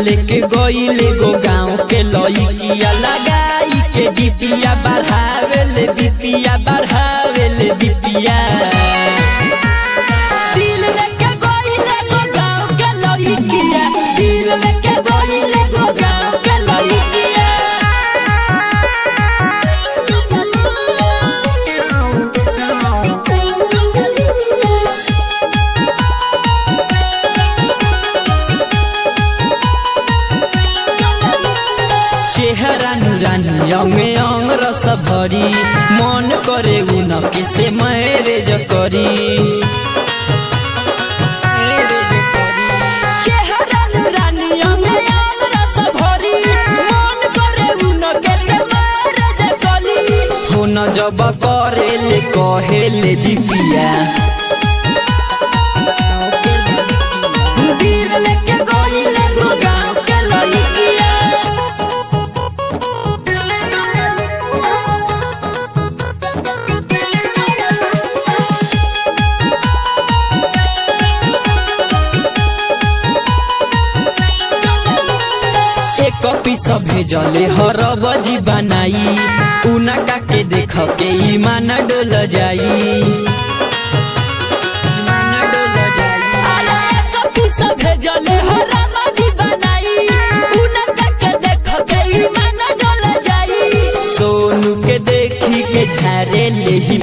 लेके गईले गो गाँव के लइकिया लगाई के डिपिया बढ़ावे ले बिपिया बढ़ावे ले बिपिया दिल लेके गईले गो गाँव के लइकिया दिल लेके गईले गो गाँव के लइकिया चेहरा नुरानी अंगे अंग रस भरी मन करे उन किसे मैरेज करी चेहरा नुरानी अंगे अंग रस भरी मन करे उन किसे मैरेज करी फोन जब करे ले कहे ले जिपिया दिल लेके गईले गो गाँव के लइकिया एक पीस भेजले हर बजी बनाई उना का के देख के ईमान डोल जाई ईमान डोल जाई अरे एक पीस भेजले हर बजी बनाई उना का के देख के ईमान डोल जाई सोनू के देखी के झारे ले ही